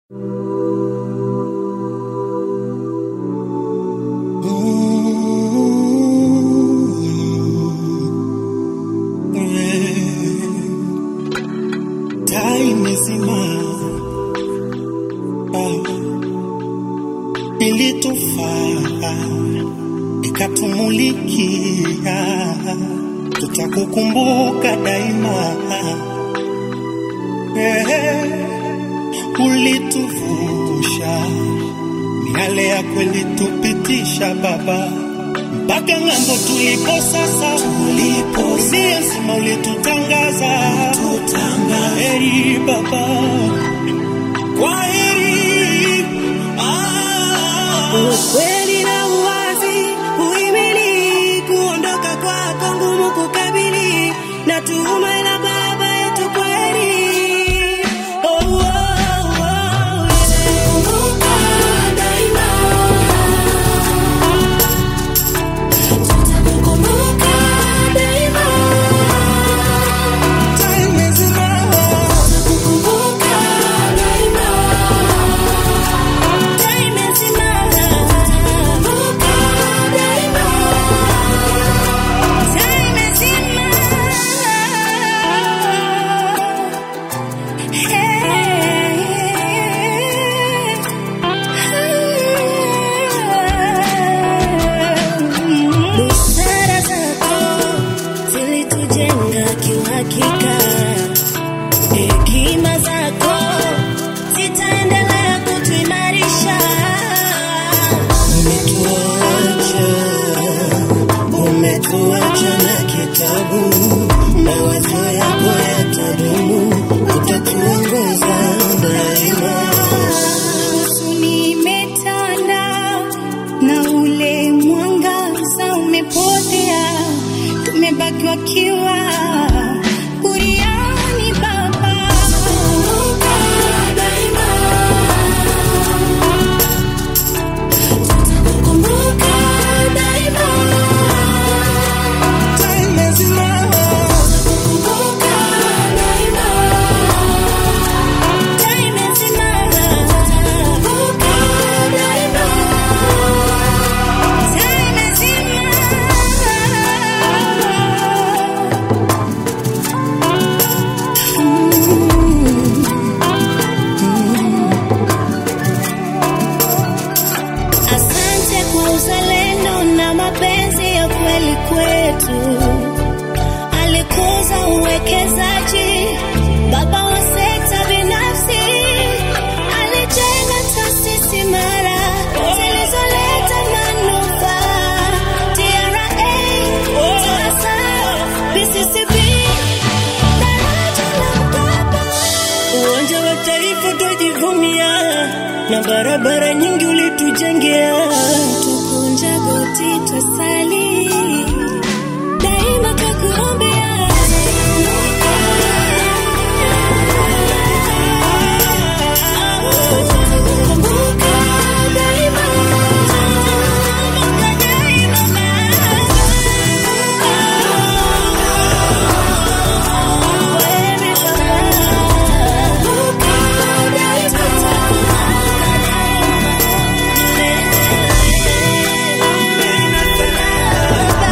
Taa imezima, ilitufaa ikatumulikia, tutakukumbuka daima. Eh, ulituvusha miale ya kweli tupitisha Baba mpaka ng'ambo tulipo sasa, tulipo dunia nzima ulitutangaza, heri Baba, kwa heri ah. Ukweli na uwazi, uhimili, kuondoka kwako ngumu kukabili, na tuhuma la baba yetu kweli. Oh, oh, oh, yeah. Tutakumbuka daima. Tutakukumbuka daima. Taa imezima, Tutakukumbuka daima. Daima simama. Tutakukumbuka daima. Daima simama. Busara zako zilitujenga kiuhakika, hekima zako zitaendelea kutuimarisha. umetuacha, umetuacha na kitabu, mawazo yako yatadumu, utatuongoza daima. Huzuni imetanda na ule mwangaza umepotea, tumebaki wakiwa buriani Baba. Tutakumbuka daima. Tutakukumbuka daima. Taa imezima, Tutakukumbuka daima. Daima simama. Tutakukumbuka daima. Daima Asante kwa uzalendo na mapenzi ya kweli kwetu. Alikuza uwekezaji, baba wa sekta binafsi. Alijenga taasisi imara zilizoleta manufaa. TRA, TASA, PCCB, daraja la Mkapa. Uwanja wa Taifa twajivunia na barabara nyingi ulitujengea. Tukunja goti twasali